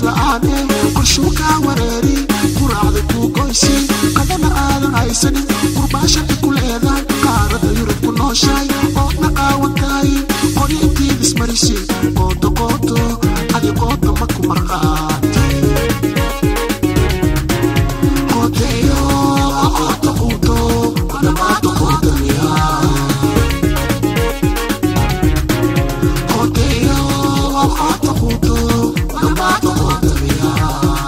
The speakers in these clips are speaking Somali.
la'aane qorshuu kaa wareeri quraacda kuu goysi qadana aadan haysanin qurbaashada ku leedahay qaarada yurub ku nooshahay oodna qaawan tahay qori intiid ismarisi qooto qooto adi qoota ma ku marqaatay qooteeyo qoota quuto dhamaata qootamiyaa qooteeyo qoota quuto dhamaata qootamiyaa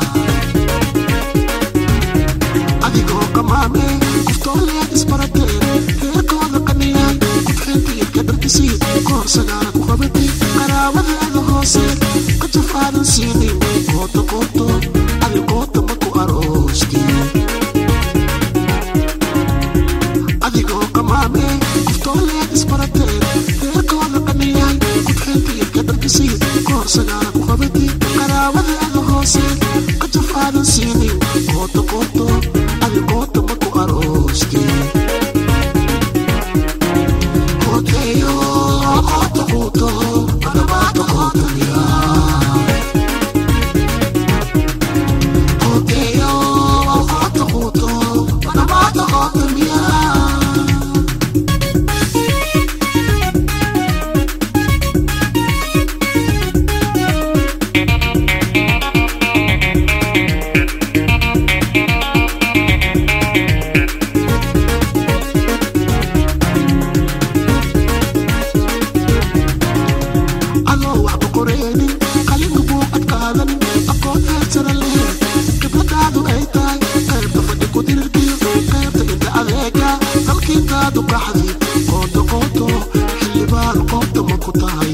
adigoo qamaame qoftooleed isbarateen reerkooda qaniyay qofxinta ilka dharkisii koorsagaana ku qabatay qaraabadeeda hoose ka jafaadan siinin qooto qooto adi qoota ma ku aroosti adigoo qamaame qoftooleed isbarateen reerkooda qaniyay qofxinta ilka dharkisii koorsagaana ku qabatay qaraabadeeda hoose ka jafaadan siinin qooto qooto adi qoota ma ku aroosti qooteeyo qoota quuto dhamaata qootamiyaa qooteeyo qoota quuto dhamaata qootamiyaa adoo waxba qoreenin qalina buuqad qaadanin aqoon heersana leheen khibradaadu ay tahay qaybta fadhi ku dirirkiyo qaybta inta adeega dalkiintaadu qaxdi qooto qooto xildhibaan qoobta ma ku tahay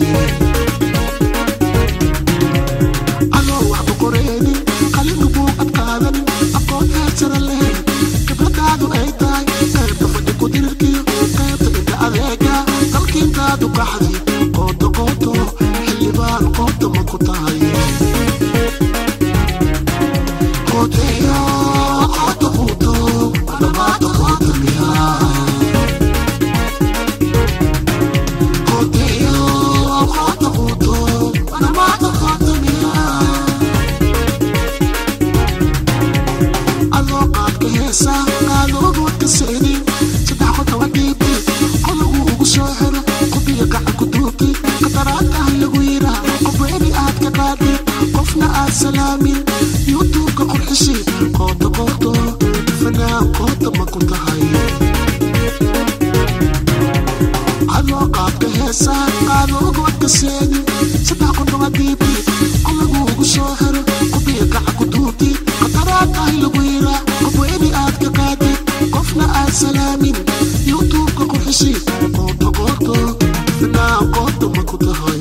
adoo waxba qoreenin qalina buuqad qaadanin aqoon heersana leheen khibradaadu ay tahay qaybta fadhi ku dirirkiyo qaybta inta adeega dalkiintaadu qaxdi qooto qooto xildhibaan qoobta ma ku tahay qooteeyo qoota quuto dhamaata qootamiyaa qooteeyo qoota quuto dhamaata qootamiyaa adoo qaadka heesa qaadoogood ka seeni saddex qodoba dhiibti qolagu ugu soo xiro qobiga gacan ku duubti qataraadtahay lagu yiraa qofweeni aad ka qaadi qofna aad salaamin yuutuubka qurxisi qooto qooto fanaan qoota ma ku tahay adoo qaadka heesa qaadoogood ka seeni saddex qodoba dhiibti qolagu ugu soo xiro qobiga gacan ku duubti qataraadtahay lagu yiraa qofweeni aad ka qaadi qofna aad salaamin yuutuubka qurxisi qooto qooto fanaan qoota ma ku tahay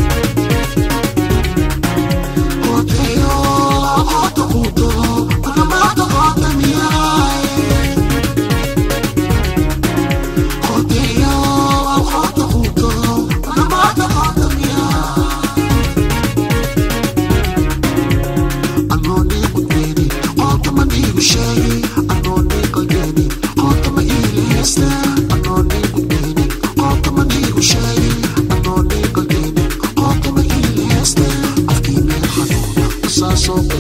qooteeyo qoota quuto dhamaata qoota miyaay qooteeyo qoota quuto dhamaata qoota miyaay anoo nii gudbeeni qoota ma niigu sheegi anoo nii qalbeeni qoota ma iila heesta anoo nii gudbeeni qoota ma niigu sheegi anoo nii qalbeeni qoota ma iila heesta afkii meel xanuuna saasoo